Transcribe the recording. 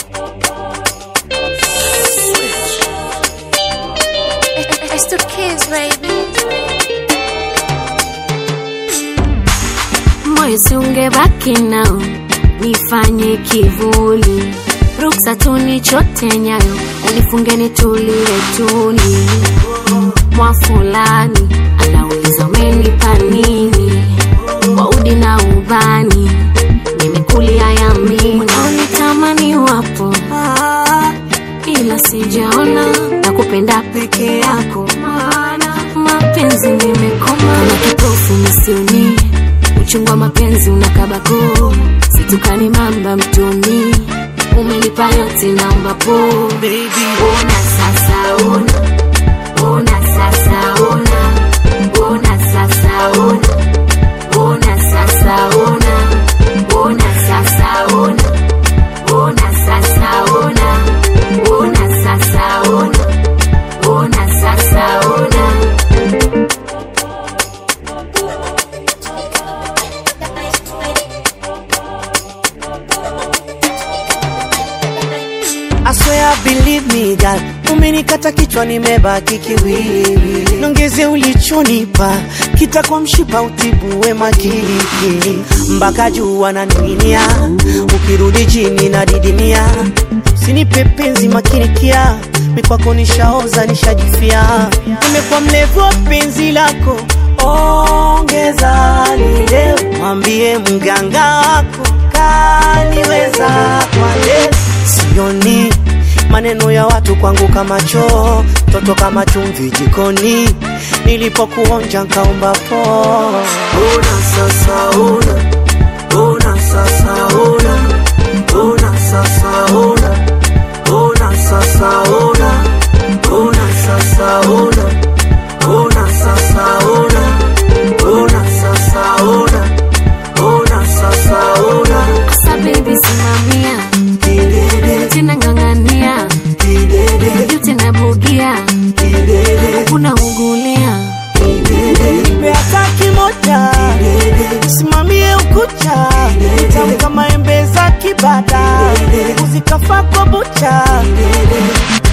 It's the kids, baby. moyo siungebaki nao nifanye kivuli ruksa tunichote nyayo unifunge nitulie tuli mwa fulani anauliza umenipa nini kwa udi na ubani nimekulia yamini unitamani wapo ila sijaona na kupenda peke yako maana mapenzi nimekoma na kipofu misioni uchungu wa mapenzi unakabako situkani mamba mtoni umenipa yote naomba po ona sasa ona ona sasa ona ona sasa ona ona sasa ona ona sasa ona ona sasa ona ona sasa ona ona sasa ona I swear believe me girl, umenikata kichwa nimebaki kiwiliwili, nongeze ulichonipa kitakwa mshipa utibu wema kiliki mpaka juu wananing'inia, ukirudi chini na didimia, sinipe penzi makinikia mikwako nishaoza nishajifia, nimekuwa mlevu wa penzi lako, ongeza lile, mwambie mganga wako kaniweza kwa leo sioni maneno ya watu kwangu kama choo, toto kama chumvi jikoni, nilipokuonja nkaomba po. Ona sasa ona, ona sasa ona, ona sasa ona, ona sasa ona, ona sasa ona, ona sasa ona, ona sasa ona, ona sasa ona, Asa baby simamia kidede, tena ng'ang'ania kidede, juu tena bugia kidede. kuna ugulia Nipe hata kimoja simamie ukucha tamu kama embe za kibada uzikafa kwa bucha